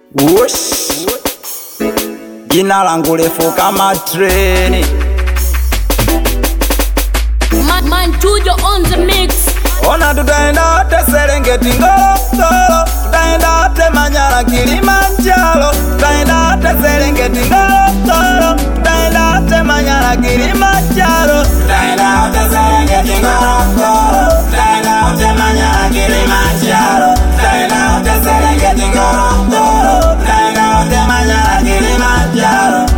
Wush. Jina langu refu kama treni, Man, man Tujo on the mix. ona tutaenda wote Serengeti, Ngorongoro, tutaenda wote Manyara, Kilimanjaro, tutaenda wote Serengeti, Ngorongoro, tutaenda wote Manyara, Kilimanjaro, tutaenda wote Serengeti, Ngorongoro, tutaenda wote Manyara, Kilimanjaro, tutaenda wote Serengeti, Ngorongoro, tutaenda wote Manyara, Kilimanjaro.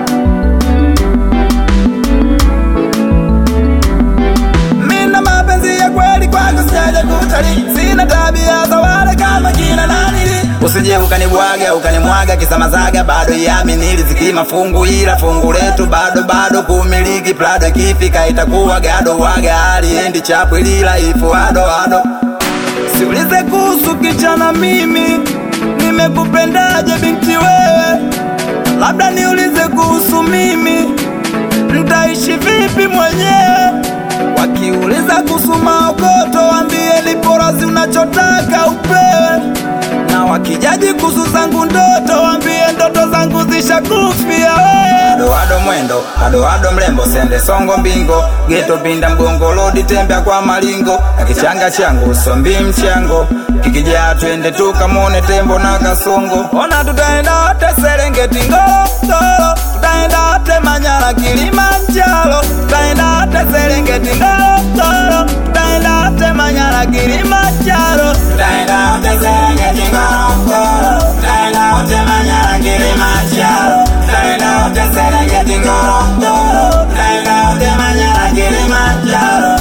Mina mapenzi ya kweli kwako sijaja kutalii, sina tabia za wale kama kina nanili. Usije ukanibwaga ukanimwaga kisamazaga, bado yamini riziki mafungu, ila fungu letu bado bado kumiliki. Prado ikifika itakuwa gado waga, aliendi chapu ilila ifu ado ado. Siulize kuhusu kichana, mimi nimekupendaje binti wewe, labda niulize kuhusu mimi Nitaishi vipi mwenyewe? Wakiuliza kuhusu maokoto, wambie lipo razi unachotaka upewe, na wakijaji kuhusu zangu ndoto, wambie ndoto zangu zishakufia wewe. Ado ado mwendo, ado ado mrembo, sende songo mbingo, geto pinda mgongo, lodi tembea kwa malingo, na kichanga changu sombi mchango, kikijaa twende tukamone tembo na kasongo. Ona tutaenda wote Serengeti, Ngorongoro, tutaenda wote Manyara, Kilimanjaro, tutaenda wote Serengeti, Ngorongoro, tutaenda wote Manyara, Kilimanjaro, tutaenda wote Serengeti, Ngorongoro, tutaenda wote Manyara, Kilimanjaro, tutaenda wote Serengeti, Ngorongoro, tutaenda wote Manyara, Kilimanjaro.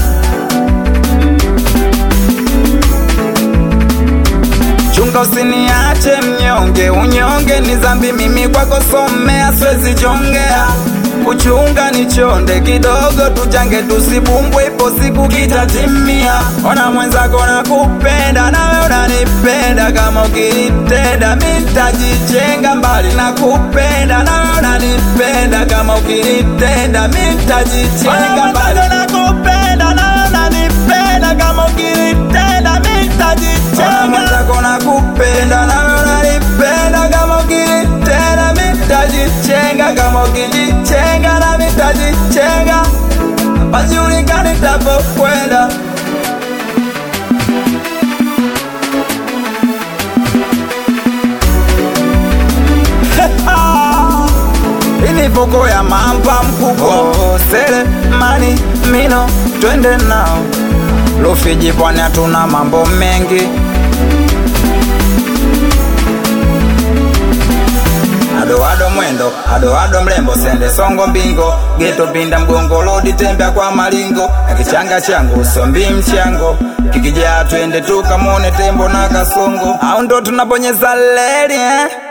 Chunga usiniache mnyonge, unyonge ni dhambi, mimi kwako somea, siwezi jongea. Kuchunga ni chonde kidogo, tujange tusibumbwe, ipo siku kitatimia. Ona mwenzako nakupenda, nawe unanipenda, kama ukinitenda mi nitajichenga mbali. Nakupenda nawe unanipenda, kama ukinitenda mi nitajichenga mbali. Nakupenda nawe unanipenda, kama ukinitenda mi nitajichenga mwenzako nakupenda nawe unanipenda kama ukinitenda mi nitajichenga kama ukinichenga na mi nitajichenga pajulikani nitapokwenda ilivoko ya mamba mkubwa sele mani mino twende nao Rufiji pwani hatuna mambo mengi Ado ado mwendo, ado ado mrembo, sende songo mbingo, geto pinda mgongo, lodi tembea kwa malingo, na kichanga changu sombi mchango, kikijaa twende tukamone tembo na kasongo, au ndo tunabonyeza leli eh?